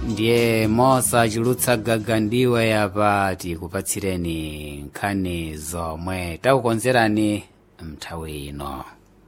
ndiye mosachulutsa gaga ndiwe yapa tikupatsireni nkhani zomwe takukonzerani mnthawi ino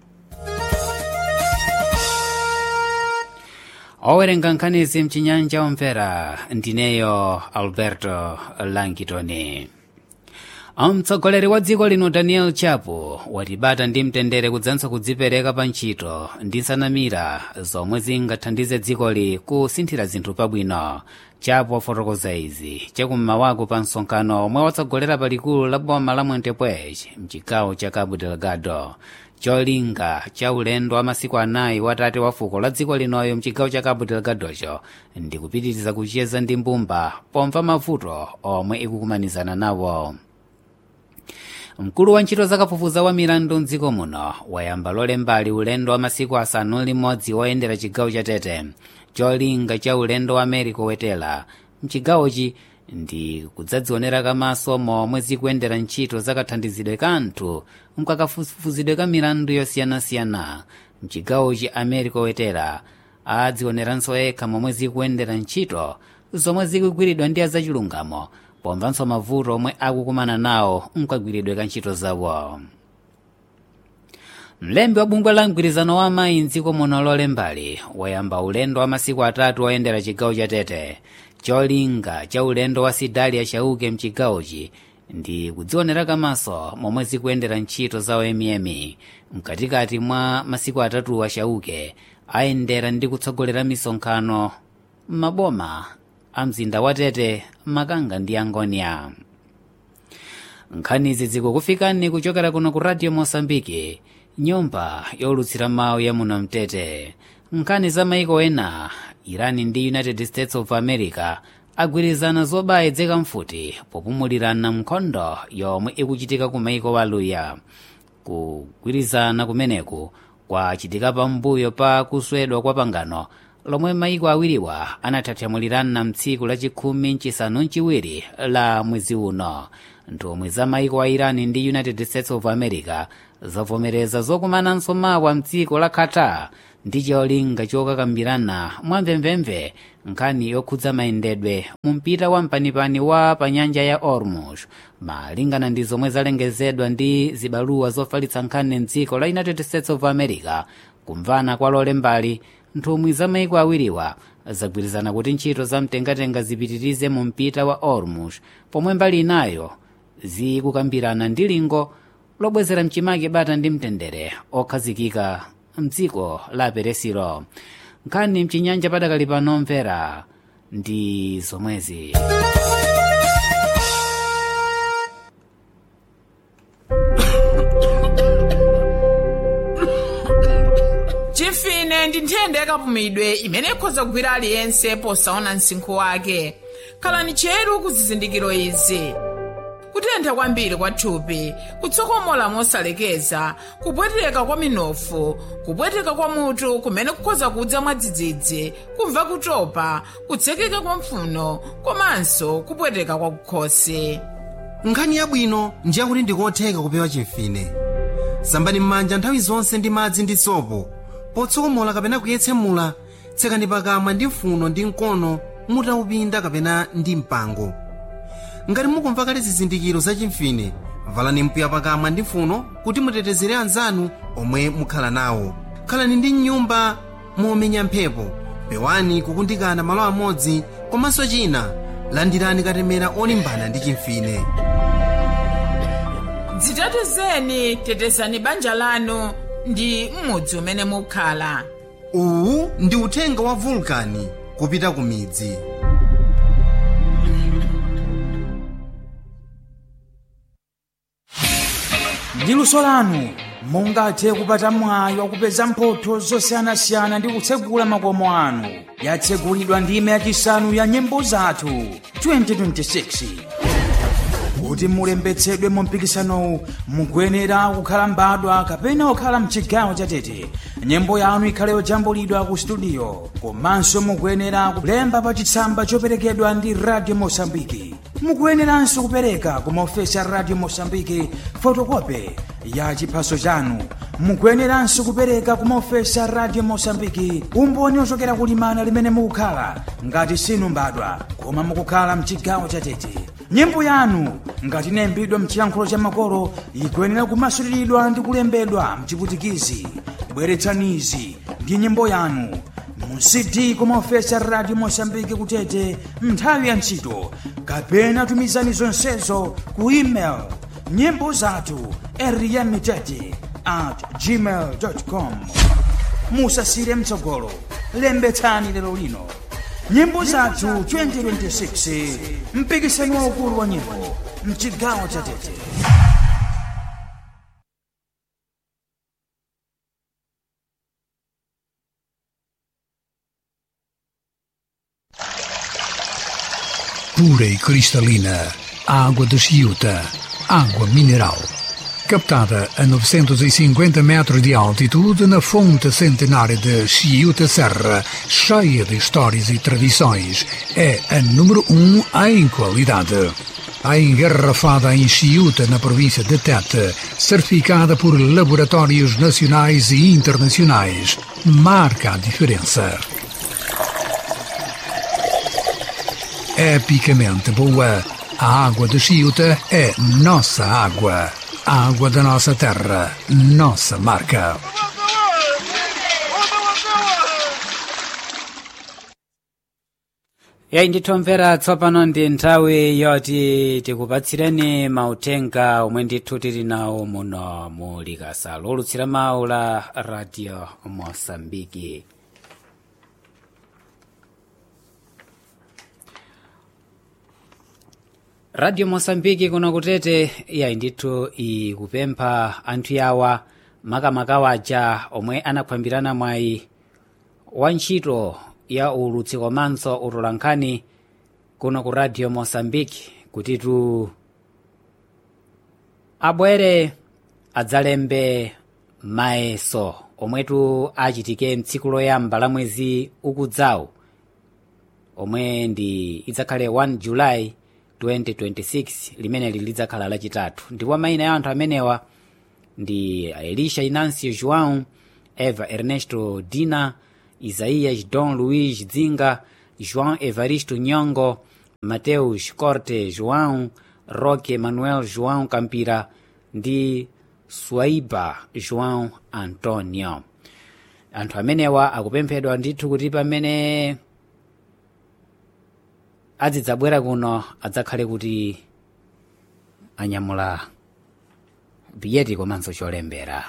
owerenga nkhanizi mchinyanja omvera ndineyo alberto langitoni mtsogoleri wa dziko lino daniel chapo watibata ndi mtendere kudzanso kudzipereka pa ntchito ndi nsanamira zomwe zingathandize dzikoli kusinthira zinthu pabwino chapo wafotokoza izi chakummawaku pa msonkhano omwe watsogolera pa likulu la boma la mwentepwech mchigawo cha cabo delgado cholinga cha ulendo wa masiku anayi watate wa fuko la dziko linoyo mchigawo cha cabo delgadocho ndi kupitiriza kucheza ndi mbumba pomva mavuto omwe ikukumanizana nawo mkulu wa ntchito zakafufuza wa milandu mdziko muno wayamba lolembali ulendo wa masiku asanu limodzi woyendera chigawo cha tete cholinga cha ulendo wa america wetela mchigawochi ndi kudzadzionera kamaso momwe zikuyendera ntchito zakathandizidwe ka anthu mkakafufuzidwe ka milandu yosiyanasiyana mchigawochi america wetera adzioneranso yekha momwe zikuyendera ntchito zomwe zikugwiridwa ndi azachilungamo pomvanso mavuto omwe akukumana nawo mkagwiridwe ka ntchito zawo mlembi wa bungwe la mgwirizano wa amayi mdziko muno lolembali wayamba ulendo wa masiku atatu oyendera chigawo cha tete cholinga cha ulendo wa sidalia chauke mchigawochi ndi kudzionera kamaso momwe zikuyendera ntchito zawo emiyemi mkatikati mwa masiku atatu wa chauke ayendera ndi kutsogolera misonkhano m'maboma a mzinda wa tete makanga ndi angonia nkhanizi zikukufikani kuchokera kuno ku radio mosambiki nyumba yolutsira mawu ya muno mtete nkhani za maiko ena iran ndi united states of america agwirizana zobayedzeka mfuti popumulirana nkhondo yomwe ikuchitika ku maiko waluya kugwirizana kumeneku kwachitika pambuyo pa kuswedwa kwa pangano lomwe maiko awiriwa anathathamulirana mtsiku lachikhumi nchisanu mchiwiri la mwezi uno nthumwi za maiko a iran ndi united states of america zavomereza zokumananso mawa mdziko la qatar ndi cholinga chokakambirana mwamvemvemve nkhani yokhudza mayendedwe mu mpita wa mpanipani wa pa nyanja ya ormuz malingana ndi zomwe zalengezedwa ndi zibaluwa zofalitsa nkhani mdziko la united states of america kumvana kwa lolembali nthumwi za maiko awiriwa zagwirizana kuti ntchito za mtengatenga zipitirize mu mpita wa ormuz pomwe mbali inayo zikukambirana ndi lingo lobwezera mchimake bata ndi mtendere okhazikika mdziko la peresiro nkhani mchinyanja padakali pano mvera ndi zomwezi chifine ndi nthenda yakapumidwe imene ikhoza kugwira aliyense posaona msinkhu wake khalani cheru ku zizindikiro izi kutentha kwambiri kwa thupi kutsokomola mosalekeza kupweteka kwa minofu kupweteka kwa mutu kumene kukhoza kudza mwadzidzidzi kumva kutopa kutsekeka kwa mphuno komanso kupweteka kwa kukhosi nkhani yabwino ndi yakuti ndikotheka kupewa chimfine sambani m'manja nthawi zonse ndi madzi ndi sopo potsokomola kapena kuyetsemula tsekani pakamwa ndi mfuno ndi mkono mutaupinda kapena ndi mpango ngati mukumva kale zizindikiro za chimfine valani mpuya pakamwa ndi mfuno kuti mutetezere anzanu omwe mukhala nawo khalani ndi mnyumba momenya mphepo pewani kukundikana malo amodzi komanso china landirani katemera olimbana ndi chimfine dzitetezeni tetezani banja lanu ndi m'mudzi umene mukhala uwu ndi uthenga wa vulkani kupita ku midzi ndi luso lanu mungathe kupata mwayi wakupeza mphotho zosiyanasiyana ndi kutsegula makomo anu yatsegulidwa ndime yachisanu ya nyimbo zathu 2026 kuti mulembetsedwe mu mpikisanowu mukuyenera kukhala mbadwa kapena kukhala mchigawo chatete nyimbo yanu ikhale yojambulidwa ku studio komanso mukuyenera kulemba pa chitsamba choperekedwa ndi radio mosambiki mukuyeneranso kupereka ku maofesi a radio mosambiki fotokope ya chiphaso chanu mukuyeneranso kupereka ku maofesi a radio mosambiki umboni ochokera kulimana limene mukukhala ngati sinu mbadwa koma mukukhala mchigawo chatete nyimbo yanu ngati inayimbidwa mchiyankhulo cha makolo ikuyenera kumasuliridwa ndi kulembedwa mchiputikizi bweretsanizi ndi nyimbo yanu mu cd kumaofesi a radio mosambiki kutete nthawi ya ntchito kapena tumizani zonsezo ku email nyimbo zathu eriyamitete at gmail com musasire mtsogolo lembetsani lero lino nyimbo zathu 2026 mpikisano waukulu wa nyimbo mchigawo cha tete pura e cristalina, água de Chiuta, água mineral. Captada a 950 metros de altitude na fonte centenária de Chiuta Serra, cheia de histórias e tradições, é a número um em qualidade. A engarrafada em Chiuta, na província de Tete, certificada por laboratórios nacionais e internacionais, marca a diferença. epicamente boa. A água de Chiuta é nossa água. A água da nossa terra, nossa marca. yayi ndithomvera tsopano ndi nthawi yoti tikupatsireni mauthenga omwe ndithu tili nawo muno mu likasa lolutsira mawu la radio mosambiki radio mosambiki kuno kutete yayi ndithu ikupempha anthu yawa makamaka waja omwe anaphwambirana mwayi wa ntchito ya ulutsi komanso utolankhani kuno ku radio mosambiki kutitu abwere adzalembe mayeso omwetu achitike mtsiku loyamba la mwezi ukudzawu omwe ndi idzakhale 1 julayi 2026 limeneli lidzakhala lachitatu ndipo mayina ya anthu amenewa ndi elisha inancio joão eva ernesto dina isaías dom luís dzinga joão evaristo nyongo mateus corte joão roque manuel joão campira ndi swaiba joão antonio anthu amenewa akupemphedwa ndithu kuti pamene azidzabwera kuno adzakhale kuti anyamula biyeti komanso cholembera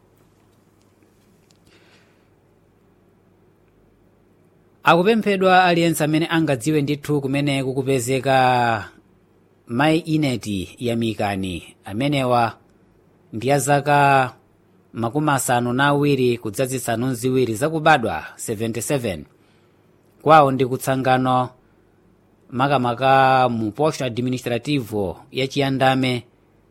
akupemphedwa aliyense amene angadziwe ndithu kumene kukupezeka mayi ineti yamikani amenewa ndi ya zaka makumi asanu na awiri kudzazisanu ziwiri zakubadwa 77 kwawo ndi kutsangano makamaka mu posto administrativo ya chiyandame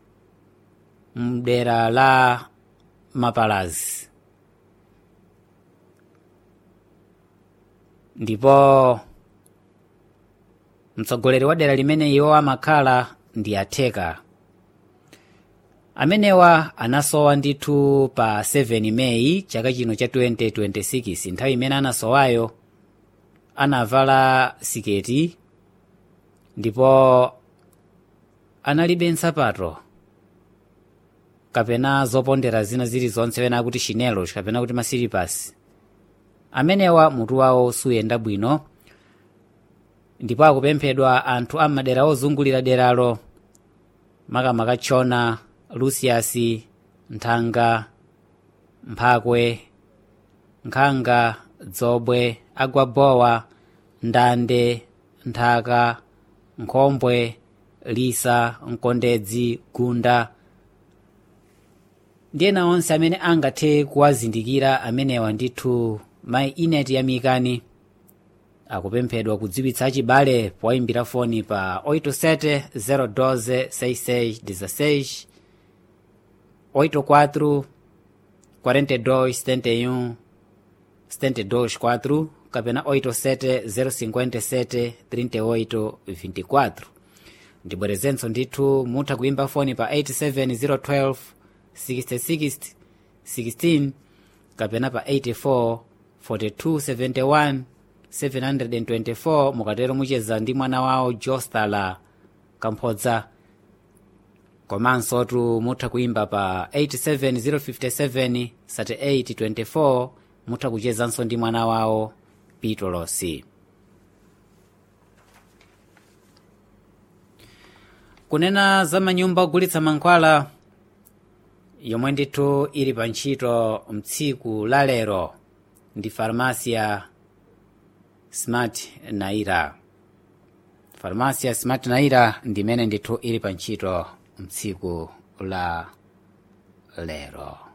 mdera la mapalazi ndipo mtsogoleri wa dera limene iwo amakhala ndi atheka amenewa anasowa ndithu pa 7 meyi chaka chino cha 2026 nthawi imene anasowayo anavala siketi ndipo analibe nsapato kapena zopondera zina zilizonse pena kuti chinelos kapena kuti masilipasi amenewa mutu wawo suyenda bwino ndipo akupemphedwa anthu ammadera ozungulira deralo makamaka tchona lusiasi nthanga mphakwe nkhanga dzobwe agwabowa ndande nthaka nkhombwe lisa mkondedzi gunda ndi ena onse amene angathe kuwazindikira amenewa ndithu mayi ineti yamikani akupemphedwa kudziwitsa achibale poyimbira foni pa 87 012 6616 84 42 71 72 4 kapena 87 057 38 24 ndibwerezenso ndithu mutha kuyimba foni pa 87 012 66 16 kapena pa 84 42 71 724 mukatero mucheza ndi mwana wawo jostala kamphodza komanso tu mutha kuimba pa 87057 3824 mutha kuchezanso ndi mwana wawo pitolosi kunena za manyumba ogulitsa mankhwala yomwe ndithu ili pa ntchito mtsiku la lero ndi farmasia smart naira farmasia smart naira ndimene ndithu ili pa ntchito mtsiku la lero